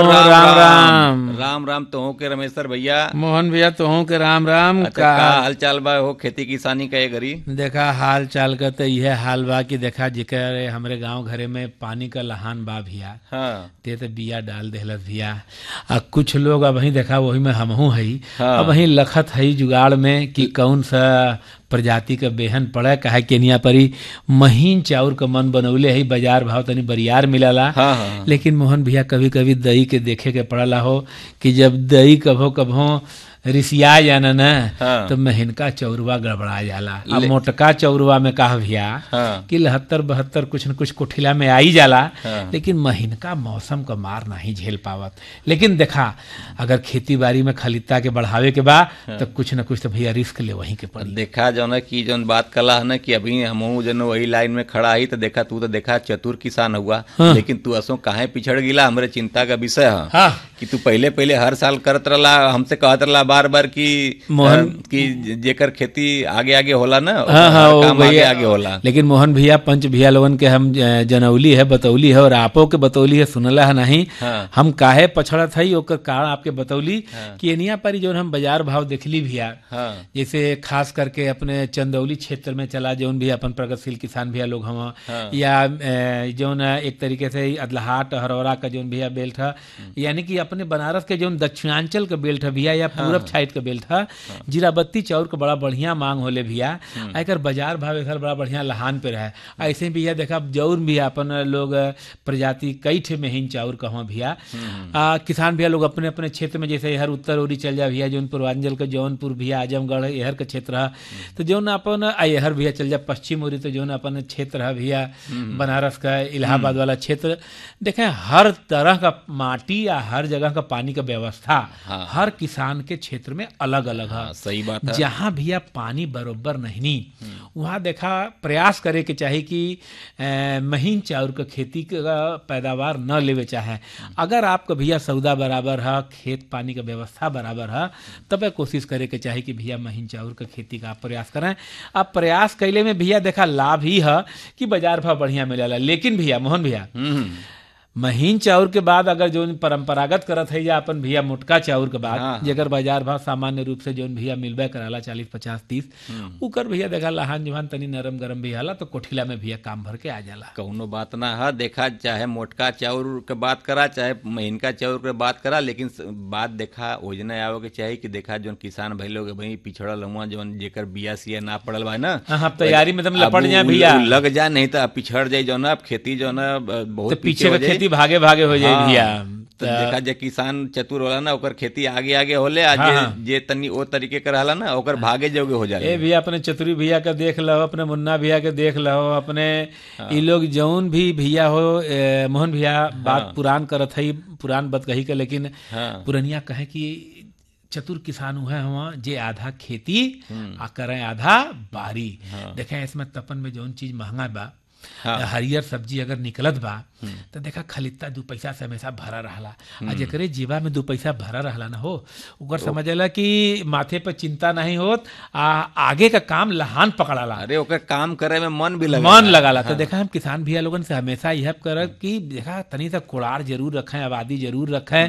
राम राम राम राम तो के रमेश्वर भैया मोहन भैया तोहू के राम राम अच्छा का का हाल चाल बा हो खेती किसानी का ये घरी देखा हाल चाल का तो यह हाल बा कि देखा जिकर हमरे गांव घरे में पानी का लहान बा भैया हाँ ते तो बिया डाल देहलत भैया आ कुछ लोग अब वही देखा वही में हमहू हई हाँ। अब वही लखत हई जुगाड़ में कि कौन सा प्रजाति का बेहन पड़े काहे केनिया परी महीन चाउर का मन बनौले है बाजार भाव तनी बरियार मिलला हाँ हाँ लेकिन मोहन भैया कभी कभी दही के देखे के पड़ला हो कि जब दही कभो कभो रिसिया जाना न हाँ। तो महीनका चौरवा गड़बड़ा जाला अब मोटका चौरवा में कहा भैया हाँ कि लहत्तर बहत्तर कुछ न कुछ कोठिला में आई जाला हाँ। लेकिन महीनका मौसम का मार नहीं झेल पावत लेकिन देखा अगर खेती बाड़ी में खलिता के बढ़ावे के बा तो कुछ न कुछ तो भैया रिस्क ले वहीं के पड़ी देखा जो ना कि जौन बात कला है ना कि अभी हमहू जन वही लाइन में खड़ा ही तो देखा तू तो देखा चतुर किसान हुआ हाँ। लेकिन तू असो काहे पिछड़ गिला हमरे चिंता का विषय है हाँ कि तू पहले पहले हर साल करत रहला हमसे कहत रहला बार बार कि मोहन- अ, कि जेकर खेती आगे आगे होला ना हाँ हाँ ओकर वो काम आगे भैया आगे होला लेकिन मोहन भैया पंच भैया लोगन के हम ज- जनौली है बतौली है और आपो के बतौली है सुनला है नहीं हाँ। हम काहे पछड़त है ओकर कारण आपके बतौली हाँ। कि एनिया पर जो हम बाजार भाव देखली भैया हाँ जैसे खास करके अपने चंदौली क्षेत्र में चला जौन भी अपन प्रगतिशील किसान भैया लोग हम हाँ। या अ, जौन एक तरीके से ही अदलहाट हरौरा का जौन भैया बेल्ट है यानी कि अपने बनारस के जौन दक्षिणांचल का बेल्ट है भैया या पूरब साइड का बेल्ट है जीराबत्ती चाउर का बड़ा बढ़िया मांग होले भैया आ एकर बाजार भाव एकर बड़ा बढ़िया लहान पे रहे ऐसे ही भैया देखा जौन भी अपन लोग प्रजाति कई ठे महीन चाउर कहवा भैया आ, किसान भैया लोग अपने अपने क्षेत्र में जैसे हर उत्तर ओरी चल जा भैया जौन पूर्वांचल का जौनपुर भैया आजमगढ़ यहर का क्षेत्र है तो जौन अपन आ यहर भैया चल जा पश्चिम ओरी तो जौन अपन क्षेत्र है भैया बनारस का इलाहाबाद वाला क्षेत्र देखें हर तरह का माटी या हर जगह का पानी का व्यवस्था हाँ। हर किसान के क्षेत्र में अलग अलग है हाँ, सही बात है जहाँ भैया पानी बरोबर नहीं वहाँ देखा प्रयास करे के चाही कि अ, महीन चाउर का खेती का पैदावार न लेवे चाहे अगर आपका भैया सौदा बराबर है खेत पानी का व्यवस्था बराबर है तब कोशिश करे के चाही कि भैया महीन चाउर का खेती का आप प्रयास करें अब प्रयास कैले में भैया देखा लाभ ही है कि बाजार भाव बढ़िया मिलेला लेकिन भैया मोहन भैया हम्म महीन चाउर के बाद अगर जोन परंपरागत करत है या अपन भैया मोटका चाउर के बाद हाँ। जेकर बाजार भाव सामान्य रूप से जोन भैया मिलबे कराला चालीस पचास तीस उकर भैया देखा लहान जुहान तनी नरम गरम भी हाला तो कोठिला में भैया काम भर के आ जाला कौनो बात ना है देखा चाहे मोटका चाउर के बात करा चाहे महीनका चाउर के बात करा लेकिन स- बात देखा योजना आवे के चाहिए कि देखा जोन किसान भाई लोग भाई पिछड़ल हुआ जोन जेकर बिया सिया ना पड़ल बा ना हाँ, हाँ, तैयारी में एकदम अब लपट जाए उ- भैया। उ लग जा नहीं तो अब पिछड़ जाए जो ना अब खेती जो ना अब बहुत तो पीछे हो का जाई। खेती भागे भागे हो जाए हाँ, भैया तो देखा जे किसान चतुर होला ना ओकर खेती आगे आगे होले आ हाँ, जे हाँ। जे तनी ओ तरीके के रहला ना ओकर भागे जोगे हो ए जाले भैया अपने चतुरी भैया का देख लो अपने मुन्ना भैया के देख लो अपने ई लोग जौन भी भैया हो ए, मोहन भैया बात पुरान करत है पुरान बात कही के लेकिन हाँ पुरनिया कहे कि चतुर किसान हुए हम जे आधा खेती आ करें आधा बारी देखें इसमें तपन में जौन चीज महंगा बा हाँ। हरियर सब्जी अगर निकलत बा तो देखा खलिता दू पैसा से हमेशा भरा रहला आ जेकरे जीवा में दू पैसा भरा रहला ना हो ओकर समझला कि माथे पर चिंता नहीं होत आ आगे का काम लहान पकड़ाला अरे ओकर काम करे में मन भी लगे मन लगाला तो देखा हम किसान भैया लोगन से हमेशा यह कर कि देखा तनी सा कुड़ार जरूर रखें आबादी जरूर रखें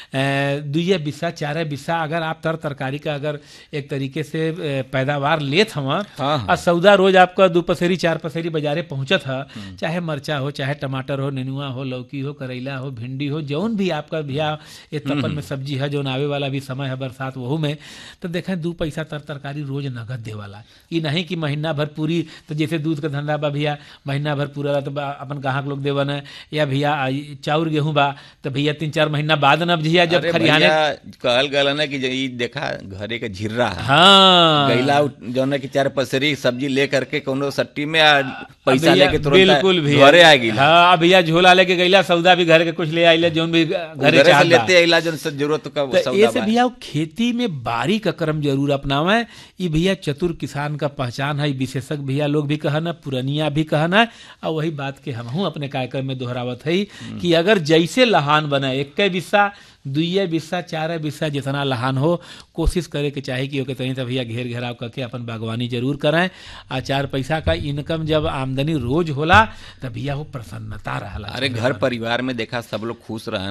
अ, दुइये बिस्सा चारे बिस्सा अगर आप तर तरकारी का अगर एक तरीके से अ, पैदावार लेत हवा हाँ, हाँ। और सौदा रोज आपका दो पसेरी चार पसेरी बाजारे पहुंचत है चाहे मरचा हो चाहे टमाटर हो नेनुआ हो लौकी हो करेला हो भिंडी हो जौन भी आपका भैया ये तपन में सब्जी है जौन आवे वाला भी समय है बरसात वहू में तो देखें दू पैसा तर तरकारी रोज नगद दे वाला ई नहीं कि महीना भर पूरी तो जैसे दूध का धंधा बा भैया महीना भर पूरा तो बा- अपन ग्राहक लोग देवन है या भैया आ, ई चाउर गेहूं बा तो भैया तीन चार महीना बाद न भैया जब अरे खरियाने भैया कहल गल ना कि जे ई देखा घरे के झिर्रा है हाँ गैला जौन है कि चार पसरी सब्जी ले करके कोनो सट्टी में आ पैसा भैया, लेके तुरंत बिल्कुल भैया घरे आ गई हाँ भैया झोला लेके गईला सौदा भी घर के कुछ ले आइले जौन भी घरे घरे से चाहत बा। लेते अइला जौन से जरूरत का तो सौदा ऐसे बा भैया वो खेती में बारी का क्रम जरूर अपनावे ये भैया चतुर किसान का पहचान है विशेषज्ञ भैया लोग भी कहना पुरनिया भी कहना और वही बात के हम अपने कार्यक्रम में दोहरावत है कि अगर जैसे लहान बने एक बिस्सा दुइये बिस्सा चारे बिस्सा जितना लहान हो कोशिश करे के चाहे कि ओके तनी तो भैया घेर घेराव करके अपन बागवानी जरूर करें आ चार पैसा का इनकम जब आमदनी रोज होला तब भैया वो प्रसन्नता रहला अरे घर परिवार में देखा सब लोग खुश रहे